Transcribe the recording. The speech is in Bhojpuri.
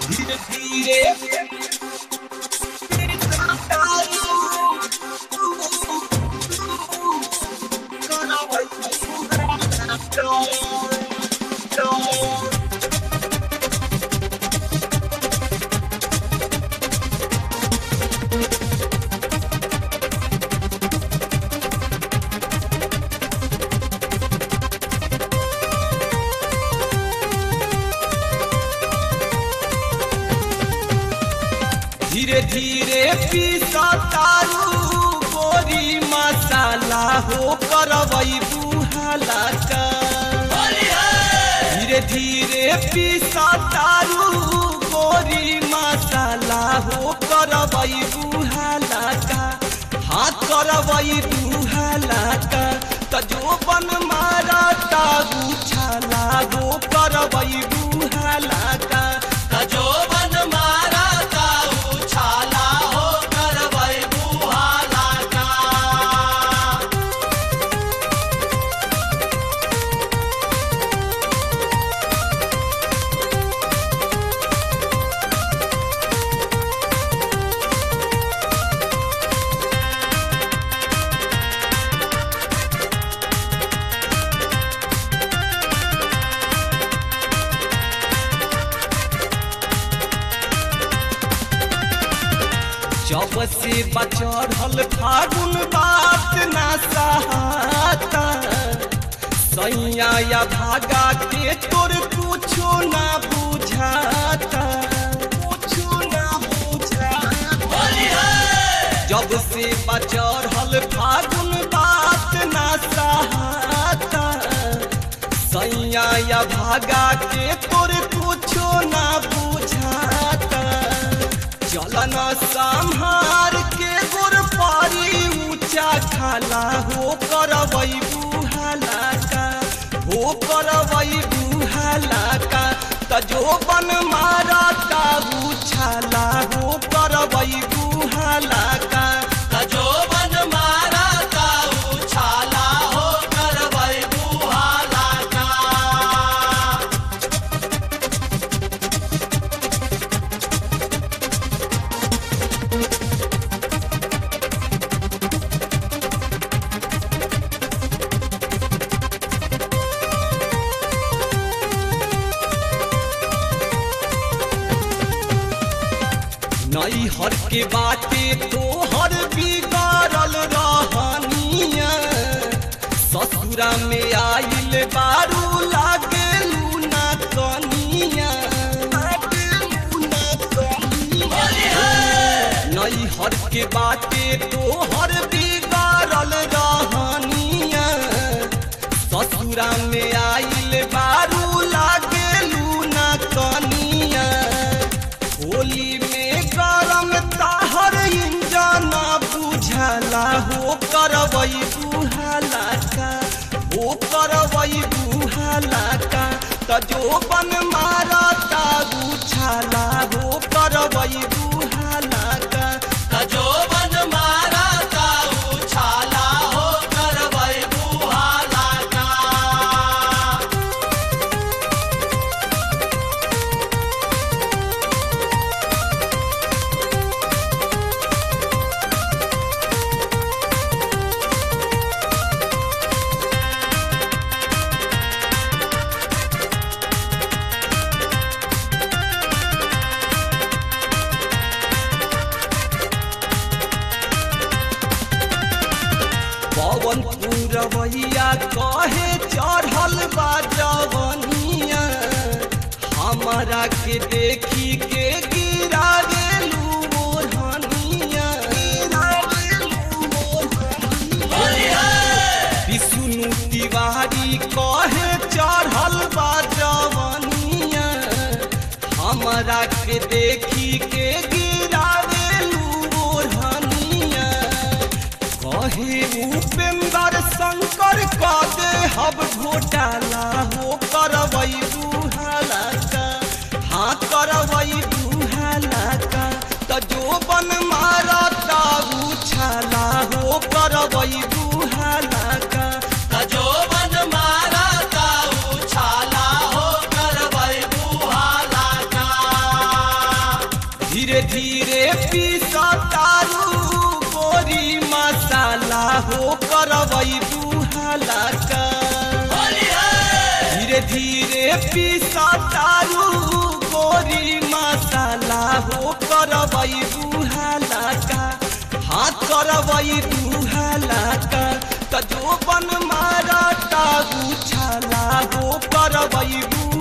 धीरे धीरे धीरे धीरे पीसा तारू गोरी मसाला हो करवई बुहाला का धीरे धीरे पीसा तारू गोरी मसाला हो करवई बुहाला का हाथ करवई बुहाला का तजो बन मारा तारू छाला हो करवई बुहाला का तजो बन मारा ताऊ छाला हो करवई बुहाला का जब से बचढ़ल फागुन बात ना सहाता सैया या भागा के तोर कुछो ना बुझाता कुछो ना बुझाता जब से बचढ़ल फागुन बात ना सहाता सैया या भागा के तोर कुछो ना बुझाता चलन संहार के गुर पारी ऊंचा खाला हो करवई बुहाला का हो करवई बुहाला का तजो बन मारा ताऊ छाला हो करवई बुहाला का तजो बन मारा ताऊ छाला हो करवई बुहाला का नई हर के बाटे तोहर बिगाड़ल रहनिया ससुरा में आइल बारू लागेलू ना कनिया नई हर के बाटे तोहर बिगाड़ल रहनिया ससुरा में आइल बारू लागेलू ना कनिया होली में गरम ताहर इंजन बुझला हो करवई बुहाला का हो करवई बुहाला का तजो बन मारा तारू छाला हो करवई बुहाला का तजो बन मारा ताऊ छाला हो करवई बुहाला का पवन पूरवैया कहे चढ़ल बा जवनिया हमारा के देखी के गिरा गेलू मोरहनिया विष्णु तिवारी कहे चढ़ल बा जवनिया हमारा के देखी के गिरा गेलू मोरहनिया कहे उपेंद्र शंकर का दे हब घोटाला हो करवई बुहाला का हाँ करवई बुहाला का तजो बन मारा ताऊ छाला हो करवई बुहाला का तजो बन मारा ताऊ छाला हो करवई बुहाला का धीरे धीरे पीसा तारू गोरी मसाला हो करवई बुहाला का होली है धीरे धीरे पीसा तारू गोरी मसाला हो करवई बुहाला का हाथ करवई बुहाला का त जो बन मारा ताबू छाला हो करवई बुहाला